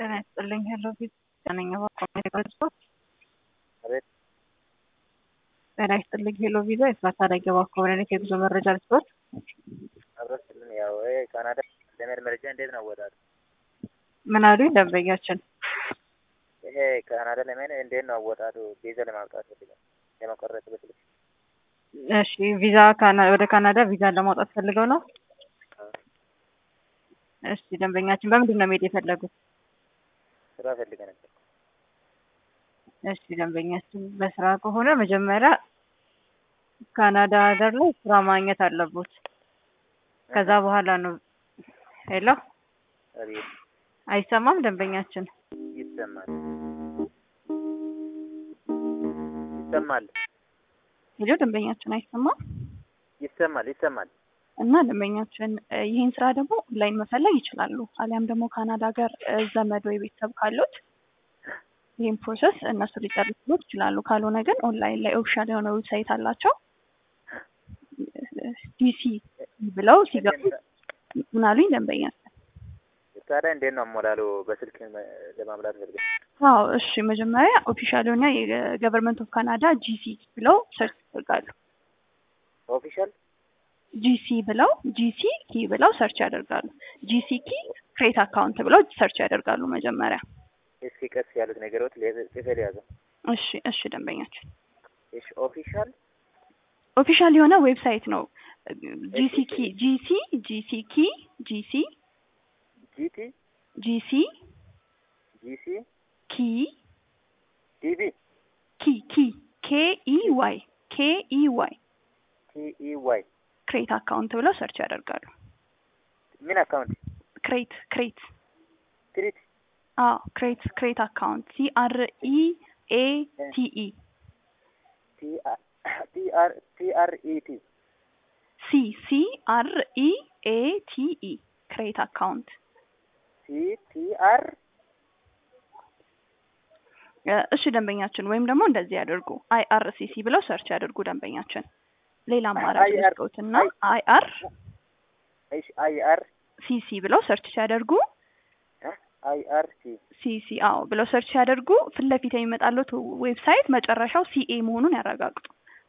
ጤና ይስጥልኝ። ሄሎ ፊት ጤነኛ ባኮሜዲ ስፖርት አቤት ጤና ይስጥልኝ። ሄሎ ቪዛ የስራት አደጋ ባኮሜዲ የጉዞ መረጃ ስፖርት አብረስልን ያው ይሄ ካናዳ ለመሄድ መረጃ እንዴት ነው አወጣጡ? ምን አሉኝ ደንበኛችን? ይሄ ካናዳ ለመሄድ እንዴት ነው አወጣጡ? ቪዛ ለማውጣት ፈልገው ለመቆረጥ በስልክ እሺ ቪዛ ካና- ወደ ካናዳ ቪዛ ለማውጣት ፈልገው ነው። እሺ ደንበኛችን በምንድን ነው መሄድ የፈለጉት? ስራ ፈልገ ነበር። እሺ ደንበኛችን በስራ ከሆነ መጀመሪያ ካናዳ ሀገር ላይ ስራ ማግኘት አለቦት። ከዛ በኋላ ነው። ሄሎ አቤት አይሰማም ደንበኛችን? ይሰማል ይሰማል ሄሎ ደንበኛችን አይሰማም? ይሰማል ይሰማል። እና ደንበኛችን እ ይህን ስራ ደግሞ ኦንላይን መፈለግ ይችላሉ። አሊያም ደግሞ ካናዳ ሀገር እ ዘመድ ወይ ቤተሰብ ካሉት ይህን ፕሮሰስ እነሱ ሊጨርሱት ይችላሉ። ካልሆነ ግን ኦንላይን ላይ ኦፊሻል የሆነ ዌብሳይት አላቸው። ዲሲ ብለው ሲገቡ ምን አሉኝ ደንበኛችን? ታዲያ እንዴት ነው አሞላሉ? በስልክ መ- ለማምላት ፈልገ አዎ እሺ፣ መጀመሪያ ኦፊሻል የሆነ የገቨርንመንት ኦፍ ካናዳ ጂሲ ብለው ሰርች ያደርጋሉ። ኦፊሻል ጂሲ ብለው ጂሲ ኪ ብለው ሰርች ያደርጋሉ። ጂሲ ኪ ክሬት አካውንት ብለው ሰርች ያደርጋሉ መጀመሪያ። እስኪ ቀስ ያሉት ነገሮች ጽፌ ያዘው። እሺ እሺ ደንበኛችን እሺ ኦፊሻል ኦፊሻል የሆነ ዌብሳይት ነው። ጂሲ ኪ ጂሲ ጂሲ ኪ ጂሲ ጂቲ ጂሲ ጂሲ ኪ ዲቢ ኪ ኪ ኬ ኢ ዋይ ኬ ኢ ዋይ ቲኢ ዋይ ክሬት አካውንት ብለው ሰርች ያደርጋሉ። ምን አካውንት ክሬት ክሬት ትሪት አዎ ክሬት ክሬት አካውንት ሲ አር ኢ ኤ ቲ ኢ ቲአር ቲአር ኢቲ ሲ ሲ አር ኢ ኤ ቲ ኢ ክሬት አካውንት ሲ ቲአር እሺ ደንበኛችን ወይም ደግሞ እንደዚህ ያደርጉ አይ አር ሲ ሲ ብለው ሰርች ያደርጉ ደንበኛችን ሌላ አማራጭ IR ልስጦትና አይ አር እሺ አይአር ሲ ሲ ብለው ሰርች ሲያደርጉ አይአር ሲ ሲ ሲ አዎ ብለው ሰርች ሲያደርጉ ፊት ለፊት የሚመጣለት ዌብሳይት መጨረሻው ሲኤ መሆኑን ያረጋግጡ።